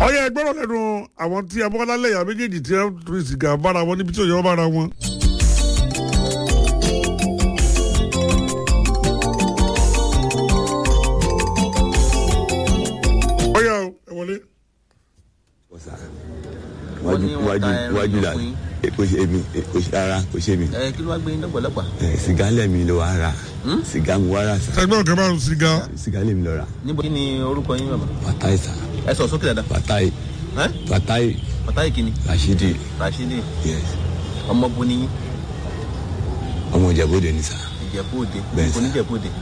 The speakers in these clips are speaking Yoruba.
ọyẹ ẹgbẹ́rún lẹ́nu àwọn tí abọ́kọ́lá lẹ́yà méjèèjì tí wọ́n rí sìgá bára wọn níbi tí òyìnbó bára wọn. ọyẹ o ẹ wọlé. ọ̀sà Wọ́n ní wọ́n ta wájú ẹran wájú la fún yín. kò ṣe èmi kò ṣe rárá kò ṣe mi ẹ kí ló wá gbé yín lọ́gbọ̀lọ́gbà Ẹ, sìgá lẹ́mi ló wá rà Hmm? sìgá mu wá rà sà ẹgbẹ́ òkè máa ń sìgá. sìgá lẹ́mi lọ rà níbo kí ni orúkọ yín bàbá fatai sà ẹ sọ sókè dáadáa fatai ẹ fatai ọ̀tá ìkíni rashidi rashidi yes ọmọ bu ni yín ọmọ ìjàbọ̀dé ni sà ìjẹ̀bú òde Bẹ́ẹ̀ sà. oníjẹ̀bú òde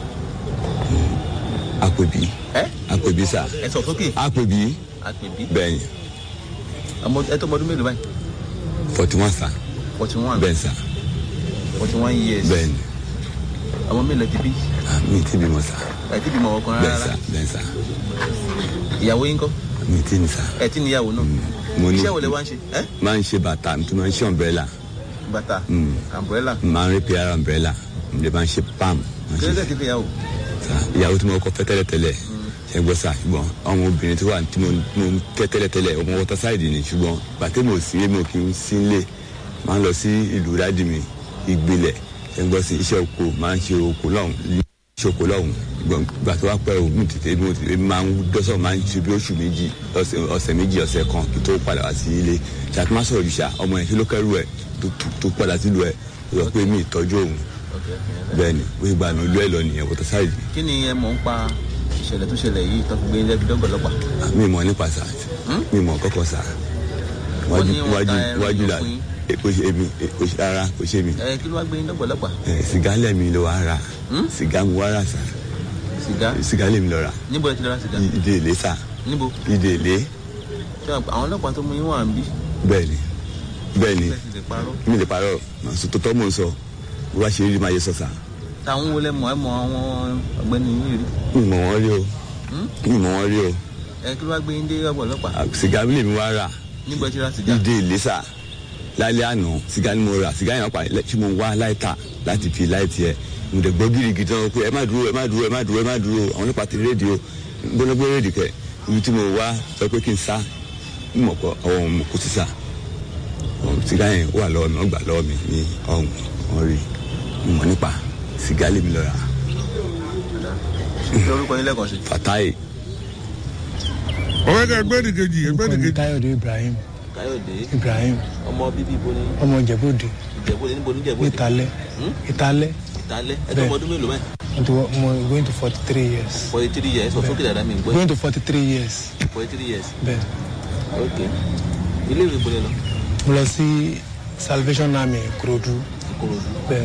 àpèbí ẹ àpèbí sà ẹ sọ sókè àpèbí àpèbí bẹ́ẹ̀ ni ọmọ ẹ tó ọmọ ọdún mélòó báyìí forty one sà forty one bẹ́ẹ̀ sà forty one years bẹ́ẹ̀ ni ọmọ mélòó ti bí Ah, mi ti bímọ sà ẹ ti bímọ ọkùnrin bẹ́ẹ̀ rárá sà bẹ́ẹ̀ sà ìyàwó yín kọ́ mi ti ní sà ẹ ti níyàwó náà mo ní iṣẹ́ wo lẹ wá ń ṣe ẹ máa ń ṣe bàtà mi tún máa ń ṣe umbrella bàtà Mm. umbrella máa ń repair umbrella mi lè máa ń ṣe palm máa ń kí ṣe ló dé ti fi yàwó sa ìyàwó tí mo kọ́ fẹ́ tẹ́lẹ̀tẹ́lẹ̀ ṣe gbọ́ sa ṣùgbọ́n ọmọ obìnrin tí wà tí mo mo ń kẹ́ tẹ́lẹ̀tẹ́lẹ̀ ọmọ wọ́tá sáìdì ni ṣùgbọ́n bàtẹ́ mo sí mo kì í sí ilé máa ń lọ sí ìlú dádì mi ìgbìlẹ̀ ṣe gbọ́ sí iṣẹ́ oko máa ń ṣe oko lọ́hùn iṣẹ́ oko lọ́hùn ṣùgbọ́n gbà tó wá pẹ́ o mi tètè mo tètè máa ń dọ́sọ̀ máa ń ṣe bí oṣù méjì ọ̀sẹ̀ ọ̀sẹ̀ méjì ọ̀sẹ̀ kan kí tó padà wá sí ilé ṣàtúmọ̀ sọ̀rọ̀ yìí ṣá ọmọ yẹn kí ló kẹ́rù ẹ̀ tó- tó- tó padà sílùú ẹ̀ lọ pé mi ìtọ́jú òun bẹ́ẹ̀ ni wọ́n gba àná ìlú ẹ̀ lọ nìyẹn wọ́tá sáìdì kí ni ẹ mọ̀ ń pa ìṣẹ̀lẹ̀ tó ṣẹlẹ̀ yìí tó fi gbé yín lẹ́bi dọ́gbọ̀lọ́gbà mi mọ nípa sa mi mọ kọkọ sa Wọ́n wájú ní wọ́n ta wájú ẹran wájú la fún yín. e, kò ṣe èmi e, kò ṣe rárá kò ṣe mi ẹ kí ló wá gbé yín dọ́gbọ̀lọ́gbà Ẹ, sìgá lẹ́mi ló wá rà Hmm? sìgá mu wá rà sa sìgá sìgá lẹ́mi lọ rà níbo ẹ ti lọ ra sìgá I- ìdè èlé sa níbo ìdè èlé ṣé àwọn ọlọ́pàá tó mú yín wà ń bí bẹ́ẹ̀ ni bẹ́ẹ̀ ni ẹ sì lè parọ́ mi lè parọ́ màá sọ tó tọ́ mò ń sọ bó bá ṣe rí máa yẹ sọ sa táwọn wo lẹ mọ̀ ẹ mọ̀ àwọn ọ̀gbẹ́ni yìí rí mi mọ̀ wọ́n rí o mi mọ̀ wọ́n rí o ẹ kí ló wá gbé yín dé dọ́gbọ̀lọ́gbà À, sìgá lèmi wá rà níbo ẹ ti ra sìgá ìdè èlé sa lálẹ́ àná sìgá ni mo rà sìgá yẹn pa tí mo wá láìta láti fi láìtì ẹ̀ mo dẹ̀ gbọ́ gírígì tán pé ẹ má dúró ẹ má dúró ẹ má dúró ẹ má dúró àwọn ọlọ́pàá ti rédíò gbọ́dọ̀ gbé rédíò kẹ ibi tí mo wá sọ pé kí n sá n mọ̀ kọ́ ọwọ́ mo kó sísà sìgá yẹn wà lọ́wọ́ mi wọ́n gbà lọ́wọ́ mi ní ọ̀hún wọ́n rí mo mọ̀ nípa sìgá lèmi lọ́ra ṣe orúkọ yín lẹ́ẹ̀kan sí fatai ọ̀rẹ́ ẹgbẹ́ nìkejì ẹgbẹ́ orúkọ mi nìkejì. káyọ̀dé ibrahim káyọ̀dé ibrahim ọmọ bíbí ibo ní ọmọ ìjẹ̀bú-òde ìjẹ̀bú òde níbo níjẹ̀bú òde ìtàlẹ̀ Hmm? ìtàlẹ̀ ìtàlẹ́ ẹ tó ọmọ ọdún mélòó báyìí mo ti wọ- mo going to forty three years forty three years sọ sókè dáadáa mi ń gbọ́ going to forty three years forty three years bẹ́ẹ̀ ok ilé ìwé ìbò lẹ lọ mo lọ sí salvation army kurodu ìkòròdú bẹ́ẹ̀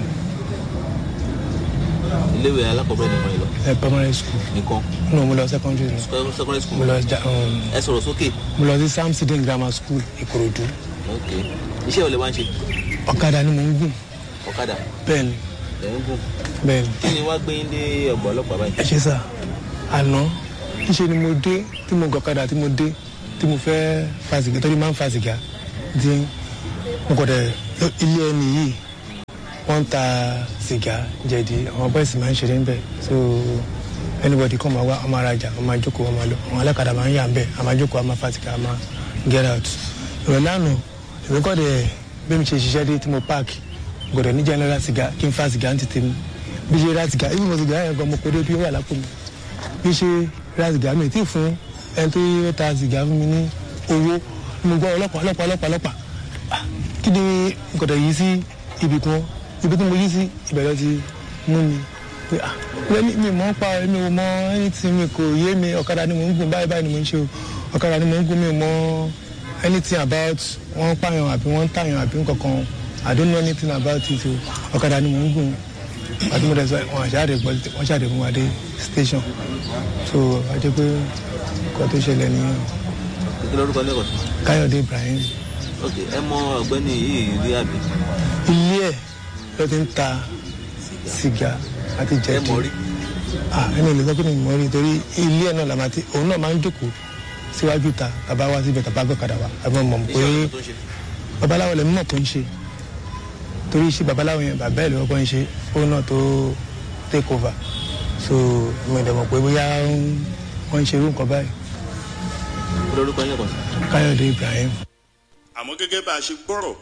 ilé ìwé alákọ̀ọ́bẹ̀rẹ̀ nìkan yìí lọ ẹ primary school nìkan no mo lọ secondary lọ secondary school mo lọ ja um, ẹ sọ̀rọ̀ sókè mo lọ sí samson grammar school ìkòròdú ok iṣẹ́ wo lẹ wá ń ṣe ọ̀kadà ni mo ń gùn ọ̀kadà bẹ́ẹ̀ ni ẹ̀ ń gùn bẹ́ẹ̀ ni kí ni wá gbé yín dé ọgbà ọlọ́pàá báyìí ẹ ṣe sà àná níṣẹ́ ni mo dé tí mo gọ̀kadà tí mo dé tí mo fẹ́ fa sìgá torí máa ń fa sìgá tí mo kọ̀ dẹ̀ ilé ẹni yìí wọ́n ń ta sìgá jẹ̀dí àwọn bọ́ìsì máa ń ṣeré ńbẹ̀ so anybody kọ́ máa wá ọmọ arajà ọmọ àjókòó ọmọ lọ àwọn alákàdá máa ń yà ńbẹ̀ àmọ́ àjókòó àmọ́ fa sìgá àmọ́ get out ìrọ̀lẹ́ àná èmi kọ́ dẹ̀ bí mi ṣe ṣiṣẹ́ dé tí mo park gbọ́dọ̀ ní general sìgá kí n fa sìgá ń tètè mi bí ṣe ra sìgá ibi mo sìgá yẹn gan mo kó dé bí ó wà lápò mi bí ṣe ra sìgá mi tí fún ẹni tó yẹ ta sìgá fún mi ní owó mo gbọ́ ọlọ́pàá ọlọ́pàá ọlọ́pàá ọlọ́pàá Ah, kí ni gbọ́dọ̀ yí sí ibì kan ibi tí mo yí sí ìbẹ̀rẹ̀ ti mú mi pé ah lẹ́ni mi mọ̀ ń pa mi ò mọ anything mi kò yé mi ọ̀kadà ni mò ń gùn báyìí báyìí ni mò ń ṣe o ọ̀kadà ni mò ń gùn mi ò mọ anything about wọ́n ń pààyàn àbí wọ́n ń tààyàn àbí nǹkankan I don't know anything about it o ọ̀kadà ni mò ń gùn àti mo dẹ̀ sọ wọn àṣàdé gbọ́ wọn ṣàdé fún wa dé station so àti pé nǹkan tó ṣẹlẹ̀ nìyẹn kí lórúkọ lẹ́kọ̀ọ́ sí Káyọ̀dé Ibrahim ok ẹ mọ ọ̀gbẹ́ni yìí rí àbí ilé ẹ̀ ló ti ń ta sìgá àti ẹ jẹ̀dí mọ̀ rí ah ẹni ìlú sọ pé mi mọ̀ rí torí ilé ẹ̀ náà làmà tí òun náà máa ń jókòó síwájú ta tàbá wá síbẹ̀ tàbá gbọ́kadà wá àbí mo mọ̀ pé iṣẹ́ ọ̀nà tó ń ṣe babaláwo lẹ́mí náà tó ń ṣe torí iṣẹ́ babaláwo yẹn bàbá ẹ̀ lọ́wọ́ ń ṣe òun náà tó take over so mo dẹ̀ mọ̀ pé bóyá wọ́n ń ṣe irú nǹkan báyìí lórúkọ yẹn kàn sí. káyọ̀dé ibrahim. àmọ́ gẹ́gẹ́ bá a ṣe gbọ́rọ̀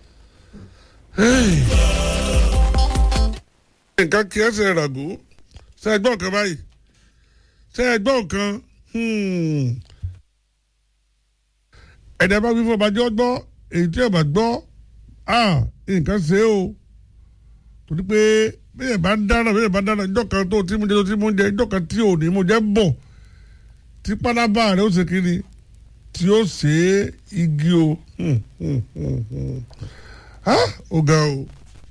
nǹkan kí ẹsẹ̀ ràgó ṣe ẹgbọ́n kan báyìí ṣe ẹgbọ́n kan ẹ̀dá bá wí fún ọba jọ́ gbọ́ èyí tí ọba gbọ́ nǹkan ṣe o torí pé bẹ́ẹ̀ bá ń dáná bẹ́ẹ̀ bá ń dáná ìjọ kan tó tí mo jẹ tó tí mo jẹ ìjọ kan tí ò ní mo jẹ bọ̀ tí pálábá rẹ̀ ó ṣe kiri tí ó ṣe igi o ó ga o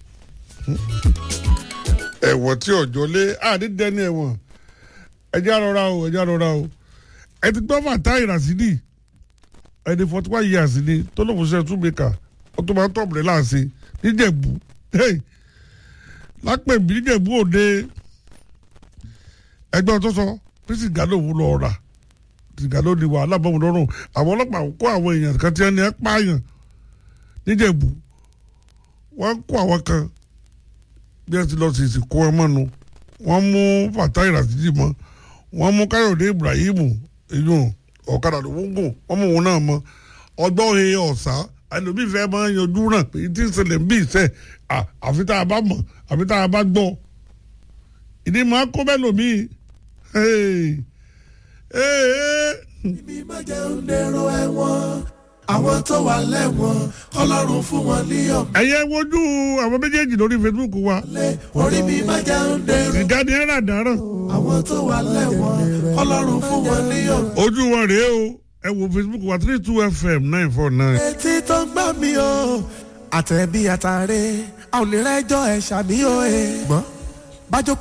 ẹ̀wọ̀n tí ọ̀jọ́ lé àdídẹ́ni ẹ̀wọ̀n ẹ̀jẹ̀ àrọ̀ra o ẹ̀jẹ̀ àrọ̀ra o ẹ ti gbọ́ fàtà ìràsídì ẹni forty one years ni tó lóun ṣe túnbẹ̀kà ó tó máa ń tọ̀bùrẹ̀ láàṣẹ níjẹ̀bú lápẹ̀bí níjẹ̀bú òde ẹgbẹ́ tó sọ pé sìgá lòun lọ rà sìgá ló di wàhálà bọ́ọ̀mù lọ́rùn àwọn ọlọ́pàá kó àwọn èèyàn kan tí wọ́n ní ẹ́ pààyàn níjẹ̀bú wọ́n kó àwọn kan bí ẹ ti lọ sí ìsìnkú ẹ mọ́nu wọ́n mú fatai rasidi mọ́ wọ́n mú káyọ̀dé ibrahim èyàn ọ̀kadà ló ń gùn wọ́n mú òun náà mọ́ ọgbọ́n he ọ̀sá ẹlòmíì fẹ́ máa yanjú náà pé tí ń ṣẹlẹ̀ ń bí ìṣe àfi tá a bá mọ̀ àfi tá a bá gbọ́ ìdí máa kó bẹ́ẹ̀ lòmíì ibi má jẹun dèrò ẹ̀wọ̀n àwọn tó wà lẹ́wọ̀n kọlọ́run fún wọn ní ọ̀pẹ. ẹ̀yẹ wojú àwọn méjèèjì lórí facebook wa orí mi má jẹun dèrò sìgá ni ẹ̀rà dáràn àwọn tó wà lẹ́wọ̀n kọlọ́run fún wọn ní ọ̀pẹ. ojú wọn rèé o ẹ wo facebook wa three two fm nine four nine. etí tó ń gbọ́ mi o àtẹ̀bí àtàrẹ àwọn onírẹ́jọ́ ẹ̀ ṣàmì o ẹ̀ gbọ́n bájọ́